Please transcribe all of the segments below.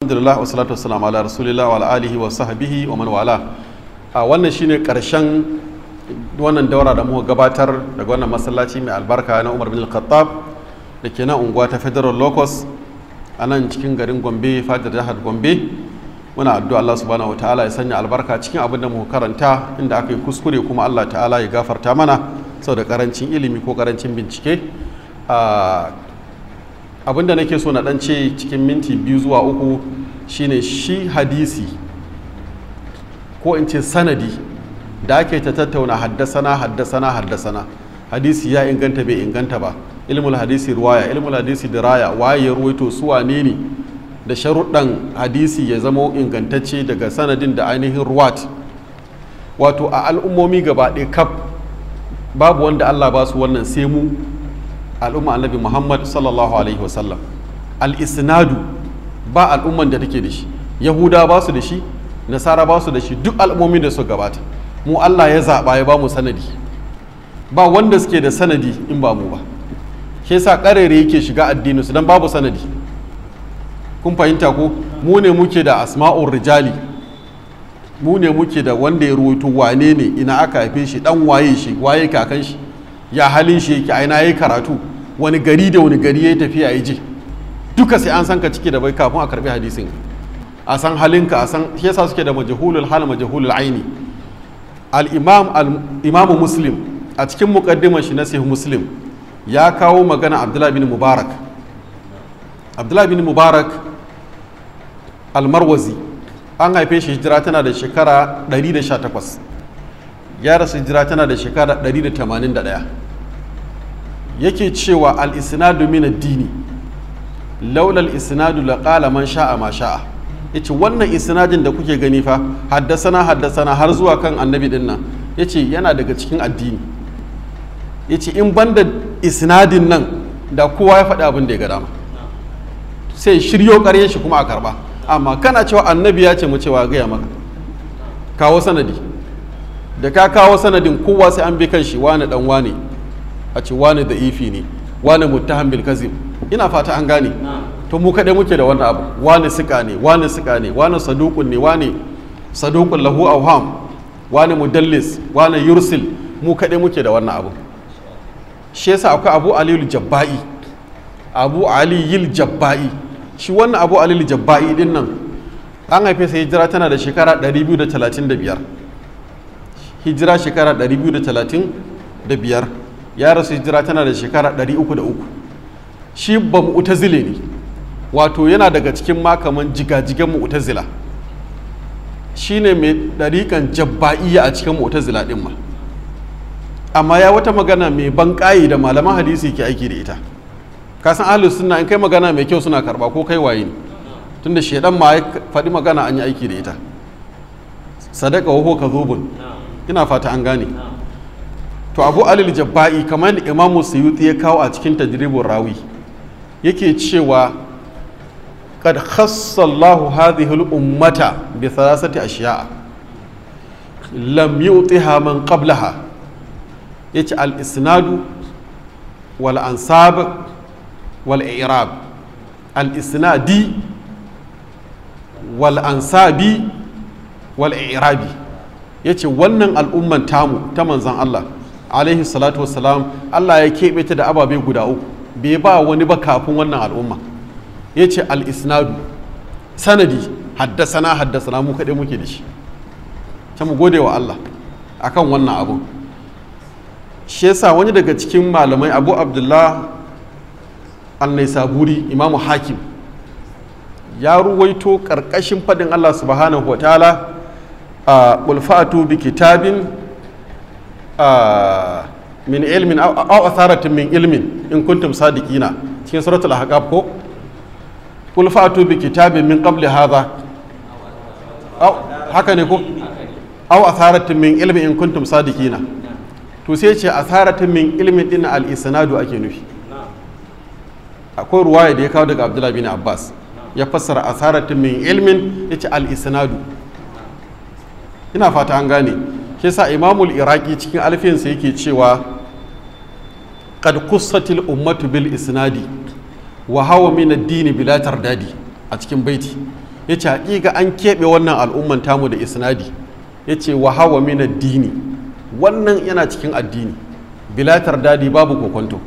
alhamdulillah wa salatu wassalamu ala rasulillah wa ala alihi wa sahbihi wa man wala a wannan shine karshen wannan daura da muka gabatar daga wannan masallaci mai albarka na Umar bin Al-Khattab da ke nan unguwa ta Federal Locus a nan cikin garin Gombe fadar jihar Gombe muna addu'a Allah subhanahu wataala ya sanya albarka cikin abin da muka karanta inda aka yi kuskure kuma Allah ta'ala ya gafarta mana saboda karancin ilimi ko karancin bincike abin da nake so na dan ce cikin minti biyu zuwa uku shine shi hadisi ko in ce sanadi da ake ta tattauna haddasana haddasana haddasana hadisi ya inganta bai inganta ba ilmul hadisi ruwaya ilmul hadisi diraya waye ya ruwaito su wane ne da sharuɗan hadisi ya zama ingantacce daga sanadin da ainihin ruwat wato a al'ummomi gaba ɗaya kaf babu wanda allah ba su wannan sai mu al'umma annabi muhammad sallallahu alaihi wasallam al-isnadu ba al'umman da take da shi yahuda ba su da shi nasara ba su da shi duk al'ummomin da su gabata mu allah ya zaɓa ya ba mu sanadi ba wanda suke da sanadi in ba mu ba shi yasa ƙarere yake shiga addinin su dan babu sanadi kun fahimta ko mu ne muke da asma'ur rijali mu ne muke da wanda ya ruwaito wane ne ina aka haife shi dan waye shi waye kakan shi ya halin shi yake aina yayi karatu wani gari da wani gari yayi tafiya ya je duka sai an san ka ciki da bai kafin a karbi hadisin a san halinka a san shi yasa suke da majhulul hal majhulul aini al imam al imam muslim a cikin muqaddimar shi na sahih muslim ya kawo magana abdullahi bin mubarak abdullahi bin mubarak almarwazi an haife shi hijira tana da shekara 118 ya rasu hijira tana da shekara 181 yake cewa al-isnadu min ad-dini laula al-isnadu la qala man sha'a ma sha'a yace wannan isnadin da kuke gani fa haddasana haddasana har zuwa kan annabi din nan yace yana daga cikin addini yace in banda isnadin nan da kowa ya faɗi abin da ya ga dama sai shiryo ƙaryen shi kuma a karba amma kana cewa annabi ya ce mu cewa gaya maka kawo sanadi da ka kawo sanadin kowa sai an bi kan shi wani dan wane a ce wani da ifi ne wani muttaham bil kazib ina fata an gane to mu kaɗai muke da wannan abu wani sika ne wani sika ne wani saduqun ne wani saduqun lahu awham wani mudallis wani yursil mu kaɗai muke da wannan abu shi yasa akwai abu aliyu jabba'i abu aliyil jabba'i shi wannan abu aliyil jabba'i din nan an haife sai hijira tana da shekara 235 hijira shekara 235 ya rasu hijira tana da shekara 303 shi ba mu'tazile ne wato yana daga cikin makaman jigajigan mu'tazila shine mai ɗariƙan jabba'iyya a cikin mu'tazila din ma amma ya wata magana mai ban da malaman hadisi ke aiki da ita kasan ahlus sunna in kai magana mai kyau suna karba ko kai waye ne tunda shedan ma ya faɗi magana an yi aiki da ita sadaka wa ka zubun ina fata an gane to abu alil jabba'i kamar da imamu suyuti ya kawo a cikin tajribul rawi yake cewa qad khassa Allahu hadhihi al-ummata bi thalathati ashiya'a lam yu'tiha man qablaha yace al-isnadu wal ansab wal i'rab al-isnadi wal ansabi wal i'rabi yace wannan al'umman tamu ta manzon Allah alaihi salatu wassalam Allah ya keɓe ta da ababe guda uku bai ba wani ba kafin wannan al'umma yace al-isnadu sanadi haddasana haddasana mu kaɗai muke da shi ta mu gode wa Allah akan wannan abun shi yasa wani daga cikin malamai abu abdullah al-naisaburi imamu hakim ya ruwaito karkashin fadin allah subhanahu wa ta'ala a ulfatu bi kitabin min ilmin aw atharatin min ilmin in kuntum sadiqina cikin suratul ahqaf ko ulfatu bi kitabin min qabli hadha haka ne ko aw atharatin min ilmin in kuntum sadiqina to sai ce asaratin min ilmin din al-isnadu ake nufi akwai ruwaya da ya kawo daga abdullahi bin abbas ya fassara asaratin min ilmin ya ce al-isnadu ina fata an gane ke sa imamul iraki cikin alfiyansa yake cewa qad qussatil ummatu bil isnadi wa hawa min ad-din bila tardadi a cikin baiti ya ce haƙiƙa an keɓe wannan al'umman tamu da isnadi ya ce wa hawa min addini wannan yana cikin addini bilatar dadi babu kokonto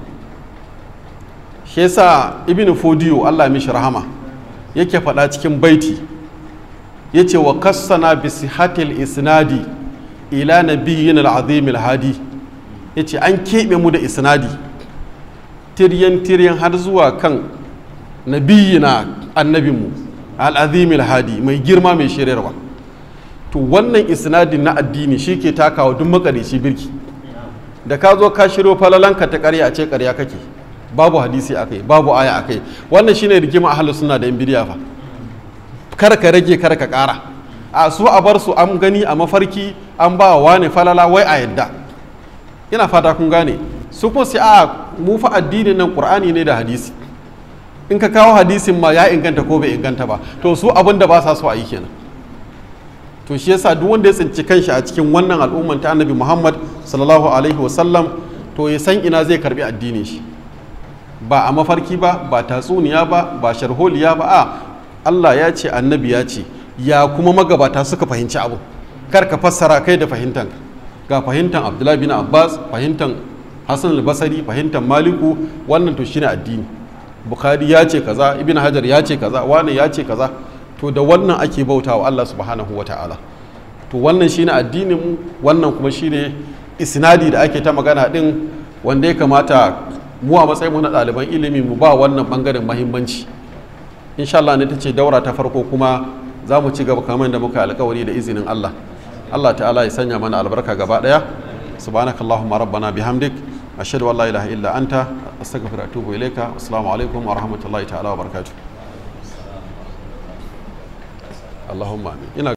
shi yasa ibn fodiyo allah mishi rahama yake faɗa cikin baiti ya ce wa kassana bi sihatil isnadi ila nabiyyin al-azim al-hadi ya ce an keɓe mu da isnadi tiryan tiryan har zuwa kan nabiyyina annabinmu al-azim al-hadi mai girma mai shiryarwa to wannan isnadin na addini shi ke takawa duk makarici birki da ka zo ka shiryo falalanka ta karya a ce karya kake babu hadisi akai babu aya akai wannan shine rigima ahlus sunna da yan bidiya fa kar ka rage kar ka kara a su a bar su an gani a mafarki an ba wa ne falala wai a yadda ina fata kun gane su kuma sai a mu fa addinin nan qur'ani ne da hadisi in ka kawo hadisin ma ya inganta ko bai inganta ba to su abin da ba sa so a yi kenan to shi yasa duk wanda ya tsinci kanshi a cikin wannan al'umman ta annabi muhammad sallallahu alaihi wasallam to ya san ina zai karbi addinin shi ba a mafarki ba ba tatsuniya ba ba sharholiya ba a allah ya ce annabi ya ce ya kuma magabata suka fahimci abu kar ka fassara kai da fahimtan ga fahimtan abdullahi bin abbas fahimtan hassan albasari fahimtan maliku wannan to shine addini bukhari ya ce kaza ibn hajar ya ce kaza wani ya ce kaza to da wannan ake bauta wa Allah subhanahu wa ta'ala to wannan shine addinin mu wannan kuma shine isnadi da ake ta magana din wanda ya kamata mu a matsayin mu na ɗaliban ilimi mu ba wannan bangaren mahimmanci insha Allah ne ta ce daura ta farko kuma za mu ci gaba kamar da muka alkawari da izinin Allah Allah ta'ala ya sanya mana albarka gaba daya subhanakallahumma rabbana bihamdik ashhadu an la ilaha illa anta astaghfiruka wa atubu ilaika assalamu alaikum wa rahmatullahi ta'ala wa barakatuh Allahumma amin ina